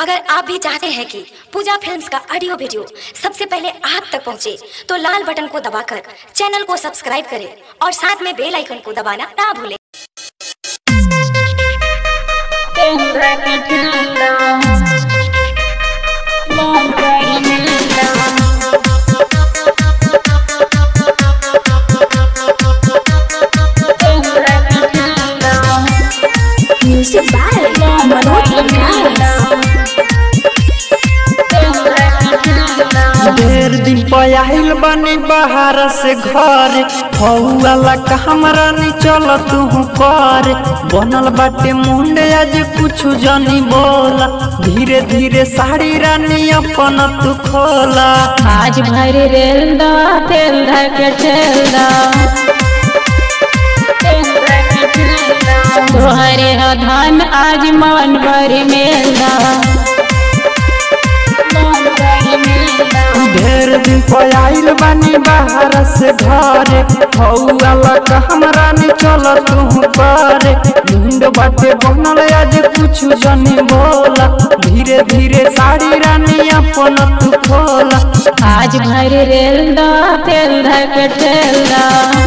अगर आप भी चाहते हैं कि पूजा फिल्म्स का ऑडियो वीडियो सबसे पहले आप तक पहुंचे, तो लाल बटन को दबाकर चैनल को सब्सक्राइब करें और साथ में बेल आइकन को दबाना ना भूलें म्यूजिक बाय मनोज ढेर दिन पयाहिल बनी बाहर से घर हौला का हमरा नहीं चल तू कर बनल बाटे मुंडे आज कुछ जानी बोला धीरे धीरे साड़ी रानी अपन तू खोला आज भर रेल दा तेल धक ठेल दा तोहरे ह धान आज मन भर मेल दा ढेर दिन पयाहिल बनी बाहर से घर हौला का हमरा नहीं चल तू कर मुंड बाटे बनल आज कुछ जानी बोला धीरे धीरे साड़ी रानी अपन तू खोला आज भर रेल दा तेल धक ठेल दा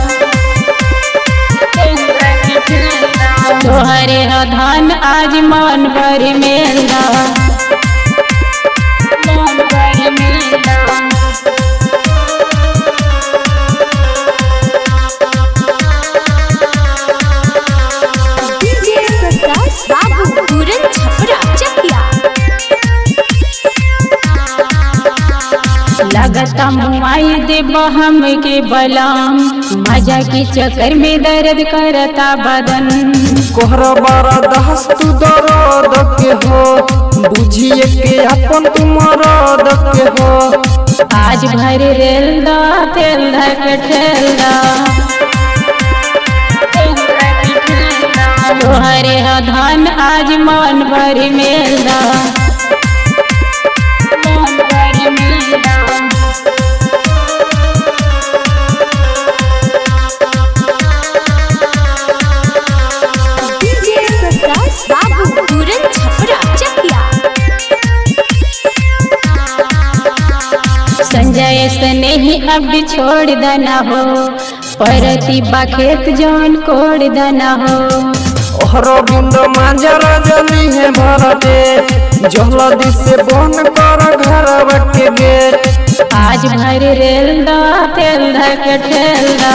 तोहरे ह धान आज मन भर मेल दा डीजे प्रकाश बाबू पूरन छपरा चकिया लगता मुआई दे हम के बलाम मजा के चक्कर में दर्द करता बदन कोहरा बारा दहस तू दर्द के हो बुझिए के अपन तू मरद के हो आज भर रेल दा तेल धक ठेल दा तोहरे ह धान आज मन भर मेल दा डीजे प्रकाश बाबू पूरन छपरा चकिया संजय स्नेही अब छोड़ देना हो परती खेत जौन कोड़ देना हो ओहरो बिंद मांजरा जली है भरते जल्दी से बंद कर घर के गेट आज भर रेल दा तेल धक ठेल दा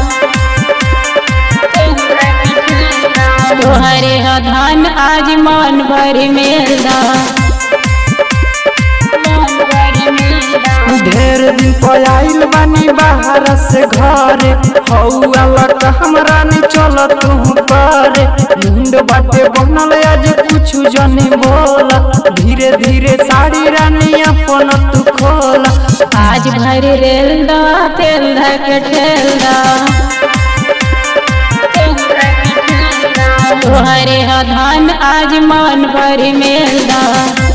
तोहरे ह धान आज मन भर मेल दा ढेर दिन पयाइल बानी बाहर से घर हौला का हमरा नहीं चल तू कर मुंड बाटे बनल आज कुछ जनी बोला धीरे धीरे साड़ी रानी अपन तू खोला आज भर रेल दा तेल धक ठेल दा तोहरे ह धान आज मन भर मेल दा